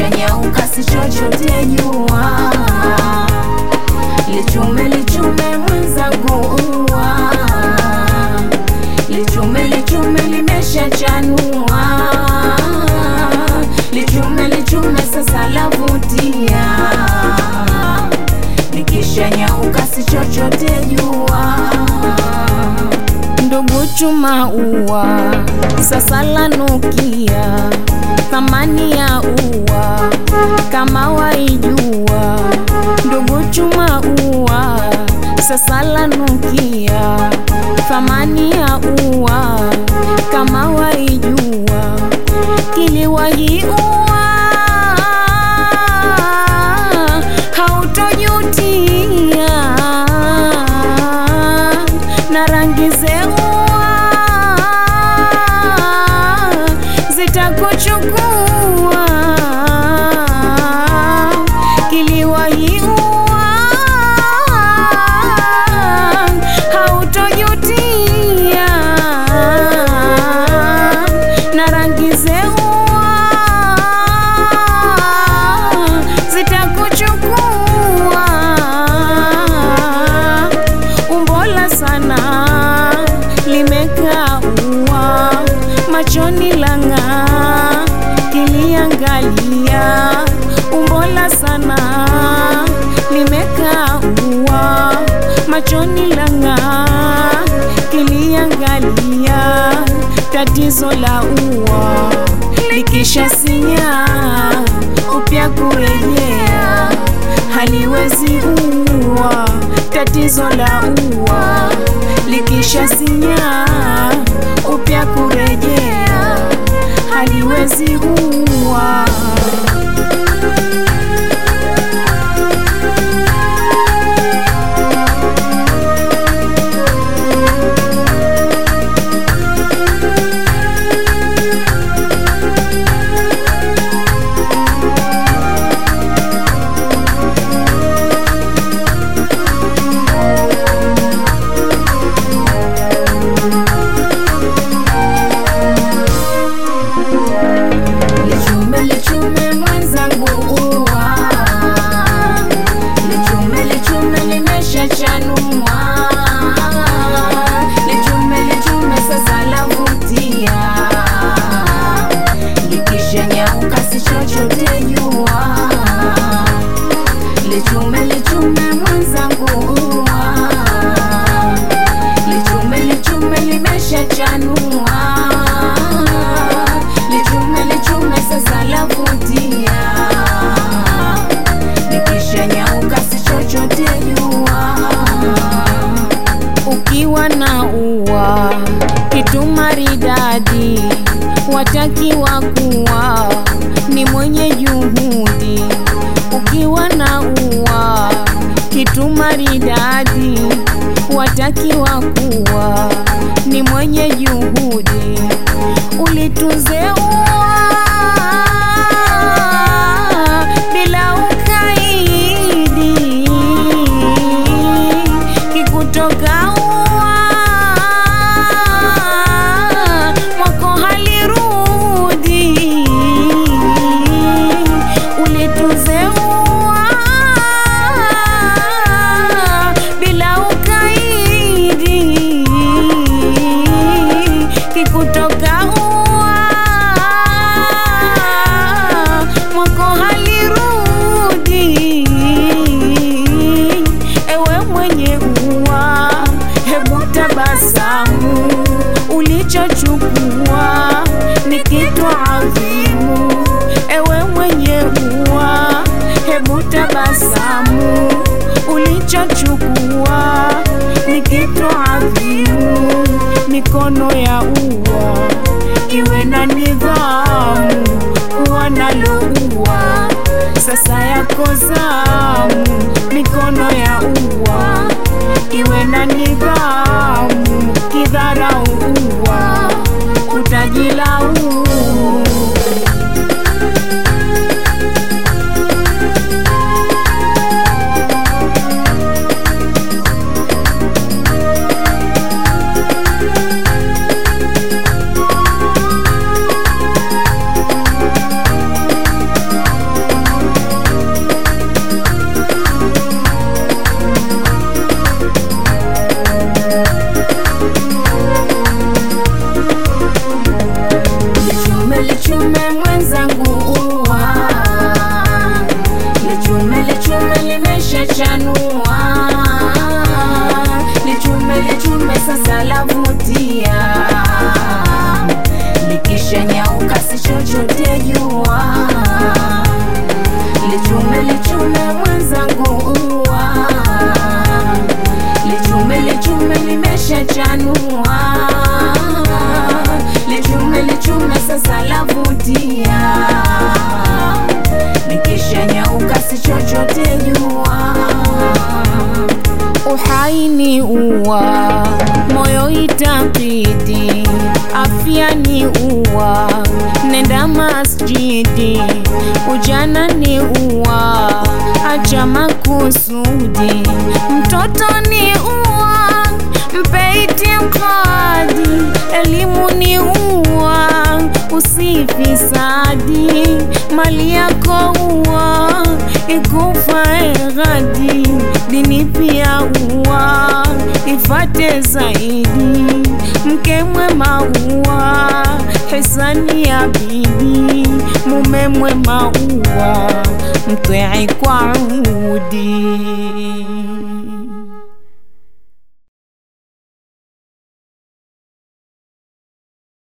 likishanyauka si chochote jua lichume lichume mwenzangu ua lichume lichume limeshachanua lichume lichume sasa lavutia likishanyauka si chochote jua ndugu chuma ua sasa lanukia thamani ya ua kama waijua ndugu chuma ua sasa lanukia thamani ya ua kama waijua kiliwahi ua hautojutia na rangi zeua zitakuchukua kiliwahiua hautojutia na rangi zeua zitakuchukua umbola sana limekaa ua machoni lang'aa kiliangalia umbola sana limekaa ua machoni lang'aa kiliangalia tatizo la ua likisha sinya upya kurejea haliwezi ua tatizo la ua likisha sinya upya kurejea haliwezi ua lichume lichume mwenzangu ua lichume lichume limeshachanua lichume lichume sasa lavutia likishanyauka si chochote jua lichume lichume mwenzangu ua lichume lichume limeshachanua lichume lichume sasa lavutia likishanyauka si chochote jua ukiwa na ua kitu maridadi watakiwa kuwa ni mwenye juhudi ukiwa na ua kitu maridadi watakiwa kuwa ni mwenye juhudi ulitunze ua bila ukaidi kikutoka ua mwako halirudi ulitunze ua bila ukaidi kikutoka ua mwako halirudi ewe mwenye ua hebu tabasamu ulichochukua ni kitu adhimu ewe mwenye ua hebu tabasamu ulichochukua ni kitu adhimu mikono ya ua iwe na nidhamu kuwa nalo ua sasa yako zamu mikono ya ua iwe na nidhamu kidharau ua utajilaumu limechanua, lichume lichume sasa lavutia, likishanyauka si chochote jua uhai ni uwa, moyo itakidi, afya ni uwa, nenda masjidi, ujana ni uwa, acha makusudi, mtoto ni uwa, mpe itikadi, elimu ni uwa, usifisadi, mali yako uwa, ikufae ghadi, dini pia uwa, ifate zaidi, mke mwema uwa, hisani ya bidi, mume mwema uwa, mtwei kwa udi.